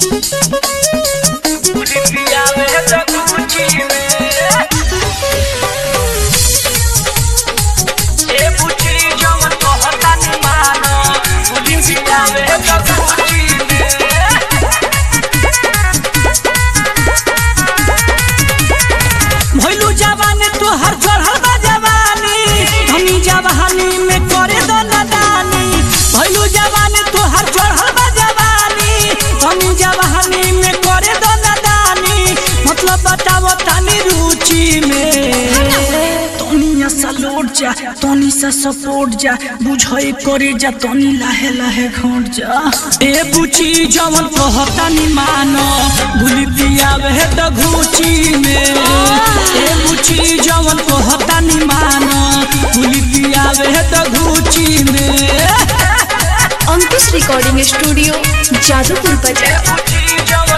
भइलू जवानी तोहर चढ़ल बा जवानी धनी जवानी में करे दो नदानी भइलू जवानी तोहर चढ़ल बा जवानी धनी जवानी में करे दो नदानी मतलब बताओ तनी रुचि में तनी सा लौट जा तनी सा सपोर्ट जा बुझई करे जा तनी लाहे लाहे घोट जा ए बुची जवन कहता नि मानो भूली पियावे त घुची में ए बुची जवन कहता नि मानो भूली पियावे त घुची में अंकुश रिकॉर्डिंग स्टूडियो जादूपुर बाजार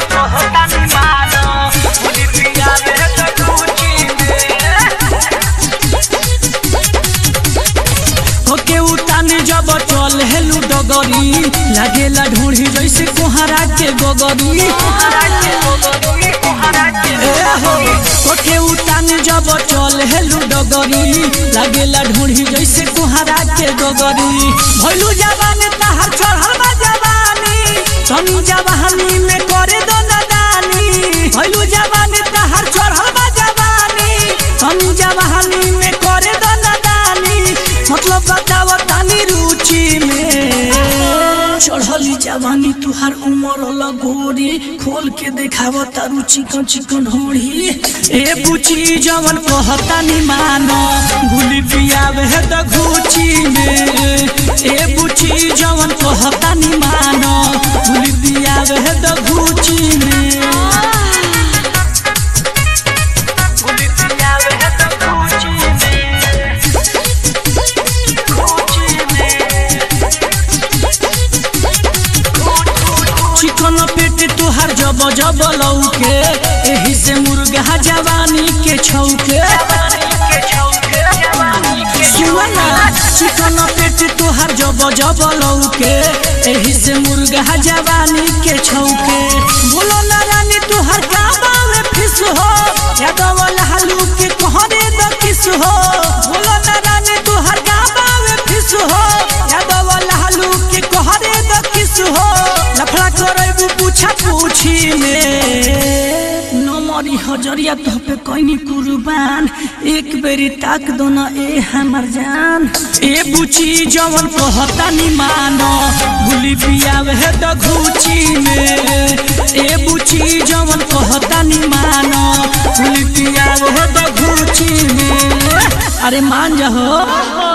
ओके उताने जब चल हेलू डगरी लागेला ढूंढी जैसे कोहरा के गोगरी ए हो, ओके उताने जब चल हेलू डगरी लागेला ढूंढी जैसे कोहरा के गोगरी भइलू जवानी तहार चढ़ल बा जवानी तनी जवानी में करे दो नदानी भइलू जवानी तहार चढ़ल बा जवानी तनी जवानी में करे दो नदानी मतलब बताव तानी रुचि में चढ़ली जवानी तुहार उमर लगोरी खोल के देखाव तारू चिकन चिकन होड़ी ए बुची जवन कहता नि मानो गुली पियावे है त घुची में ए बुची जवन कहता नि मानो गुली पियावे है त घुची में गुली पियावे है त घुची में चिकन पेट तुहार जब जब लौके एही से मुर्गा जवानी के छौके सुना चिकन पेट तुहार जब जब लौके एही से मुर्गा जवानी के छौके बोलो ना रानी तुहार गाबा में फिस हो यादव लालू के कहरे द किस हो बोलो ना रानी तुहार गाबा में फिस हो यादव लालू के कहरे द किस हो लफड़ा करैबू पूछा पूछी में नमरी हजरिया तो पे कैनी कुर्बान एक बेरी ताक दो न ए हमर जान ए बुची जवन कहता नि मानो भूली पियावे है त घुची में ए बुची जवन कहता नि मानो भूली पियावे है त घुची में अरे मान जा हो